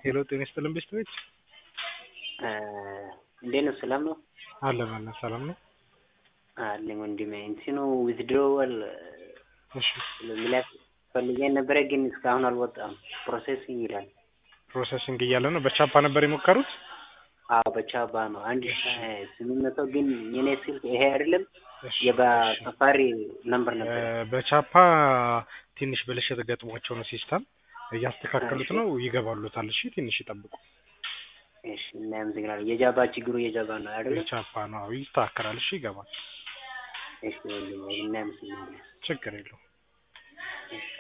ሄሎ ጤና ይስጥልን ቤተሰቦች እንዴት ነው? ሰላም ነው? አለን አለን ሰላም ነው። አለኝ ወንድሜ እንትኑ ዊዝድሮዋል እሺ ለሚላት ፈልጌ ነበረ ግን እስካሁን አልወጣም። ፕሮሴሲንግ ይላል። ፕሮሰሲንግ እያለ ነው። በቻፓ ነበር የሞከሩት። አዎ በቻባ ነው። አንድ ሺህ ስምንት መቶ ግን የኔ ስልክ ይሄ አይደለም እሺ፣ የበሰፋሪ ነምበር እ፣ ነበር። በቻፓ ትንሽ ብልሽት ገጥሟቸው ነው ሲስተም እያስተካከሉት ነው። ይገባሉታል። እሺ ትንሽ ይጠብቁ። እሺ እናመሰግናለን። የጃባ ችግሩ የጃባ ነው አይደለም? የቻፓ ነው። አዎ ይስተካከላል። እሺ ይገባል። እሺ ወንድሜ እናመሰግናለን። ችግር የለውም። እሺ